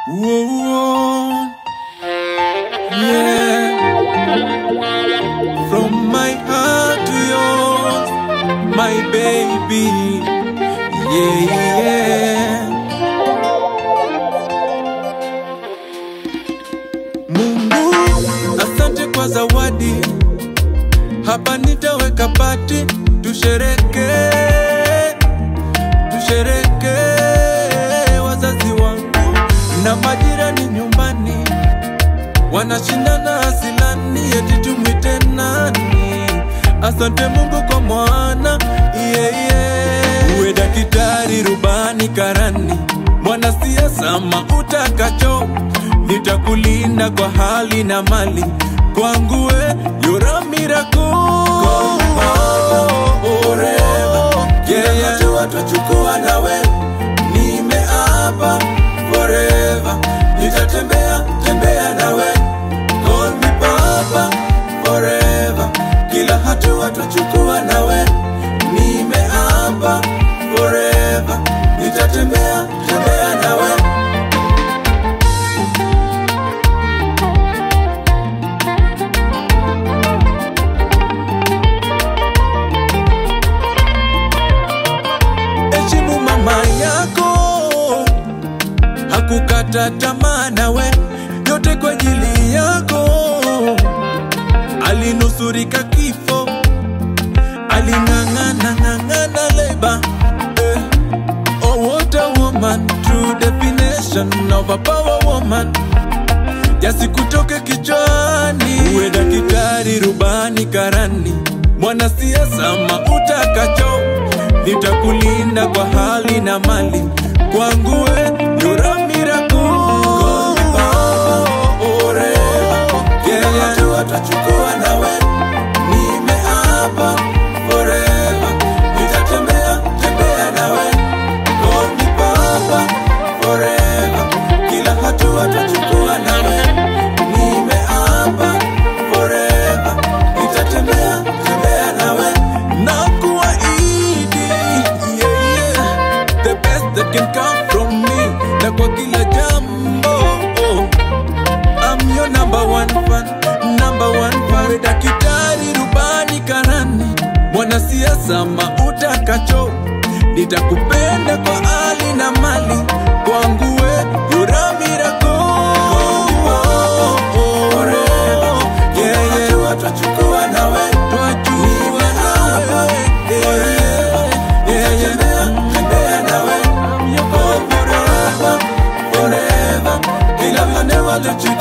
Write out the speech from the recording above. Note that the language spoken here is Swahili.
Whoa, whoa. Yeah. From my heart to yours, my baby. Yeah, yeah. Mungu, asante kwa zawadi. Hapa nitaweka pati, tushereke, tushereke wazazi wangu na majirani nyumbani wanashindana asilani, eti tumwite nani? Asante Mungu kwa mwana yeah, yeah. Uwe daktari, rubani, karani, mwanasiasa, mautakacho, nitakulinda kwa hali na mali kwangu we yura miracle forever yeah, yeah. Hatua twachukua nawe nimeapa forever nitatembea tembea nawe call me papa forever kila hatua twachukua nawe nimeapa forever nitatembea tembea nawe heshimu mama yako hakukata tamaa nawe yote kwa ajili yako alinusurika kifo aling'ang'ana ng'ang'ana leba eh. oh, what a woman true definition of a power woman yasikutoke kichwani uwe daktari rubani karani mwanasiasa mautakacho nitakulinda kwa hali na mali kwangu we yura miracle Tutachukua nawe nimeapa forever nitatembea tembea nawe call me papa forever kila hatua tutachukua nawe nimeapa forever nitatembea tembea nawe na kuahidi yeah, yeah. the best that can come from me na kwa kila jambo oh. I'm your number one fan, number one fan. Uwe Daktari, rubani, karani, mwanasiasa, mautakacho, nitakupenda kwa hali na mali, kwangu we yura miracle. Yeah, yeah. Twachukua nawe, twachukua nawe, yeah, yeah, yeah. Tembea nawe, oh, forever, forever. Kila mane wale